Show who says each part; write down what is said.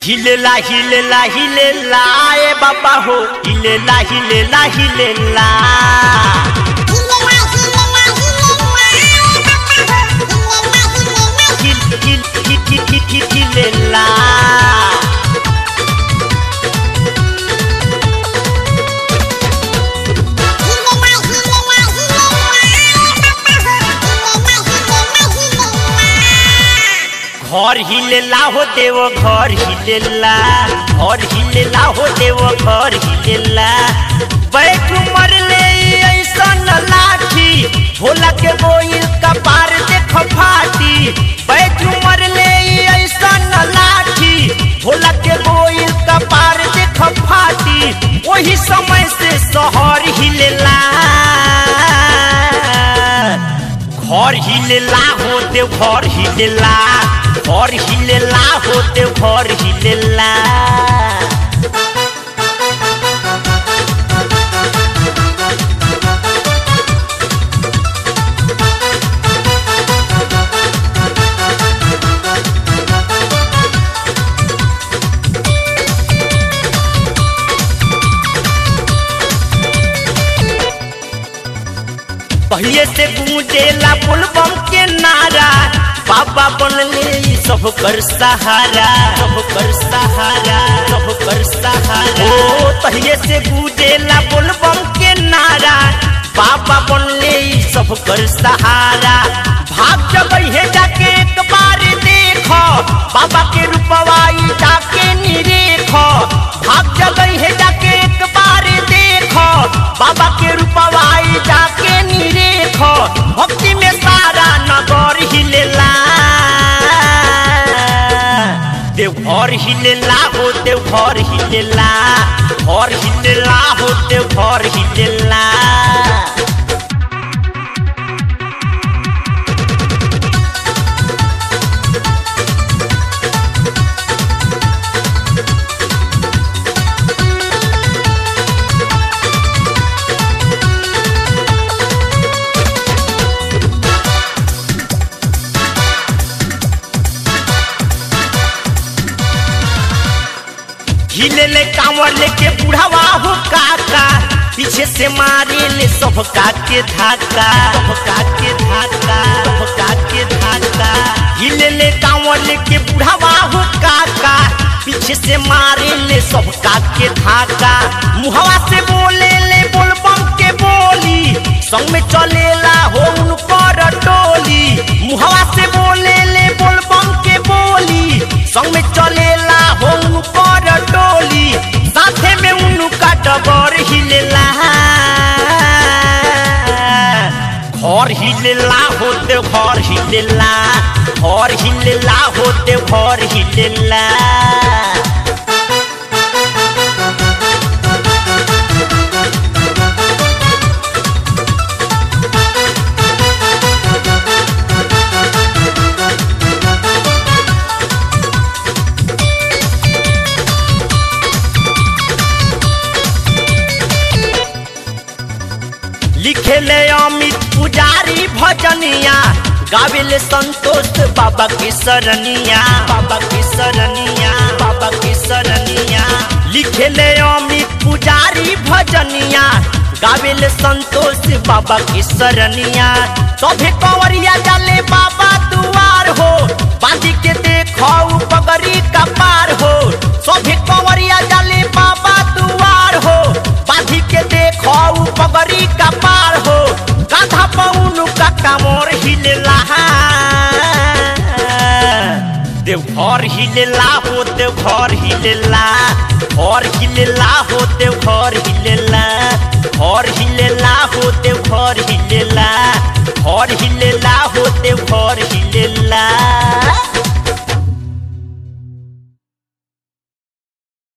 Speaker 1: हिलेला हिलेला हिलेला ए बाबा हो हिलेला हिलेला हिलेला हिल हिल हिल हिल हिल हिल हिलेला घर हिलेला हो देव घर हिलेला घर हिलेला हो देव घर हिलेला बैठ मरले ऐसन लाठी भोला के बोइल कपार देख फाटी बैठ मरले ऐसन लाठी भोला के बोइल कपार देख फाटी वही समय से शहर हिलेला घर हिलेला होते घर हिलेला घर हिलेला होते घर हिलेला पहले से गूंजेला पुलबम के नारा बाबा बनले ई सब कर सहारा सब कर सहारा सब कर सहारा ओ पहले से गूंजेला पुलबम के नारा बाबा बनले ई सब कर सहारा भाग जगह है जाके एक बार देखो बाबा के रूपवाई जाके निरेखो भाग जगह है जाके एक बार देखो बाबा के रूपवाई जाके निरेखो भक्ति में सारा नगर हिलेला देवघर हिलेला हो देवघर हिलेला घर हिलेला हो देवघर हिलेला हिलेले कांवर लेके बुढ़ावा हो काका पीछे से मारे ले सब के धाका सब के धाका सब के धाका हिलेले कांवर लेके बुढ़ावा हो काका पीछे से मारे ले सब के धाका मुहवा से बोले ले बोल बम के बोली संग में चलेला हो उनकर टोली मुहवा से बोले ले बोल बम के बोली संग में चलेला हो उनकर टोली साथे में उनका डबर हिलेला घर हिलेला होते घर हिलेला घर हिलेला होते घर हिलेला लिखेले अमित पुजारी भजनिया गावेले संतोष बाबा के सरनिया बाबा के सरनिया बाबा के सरनिया लिखेले अमित पुजारी भजनिया गावेले संतोष बाबा के सरनिया सभे कंवरिया जाले बाबा दुआर हो बांधी के देखो पगड़ी का पार हो सभे कंवरिया जाले बाबा दुआर हो बांधी के देखो पगड़ी का पार हो गाधा पौन का कामोर हिलेला देवघर हिलेला हो देवघर हिलेला घर हिलेला हो देवघर हिलेला घर हिलेला हो देवघर हिलेला घर हिलेला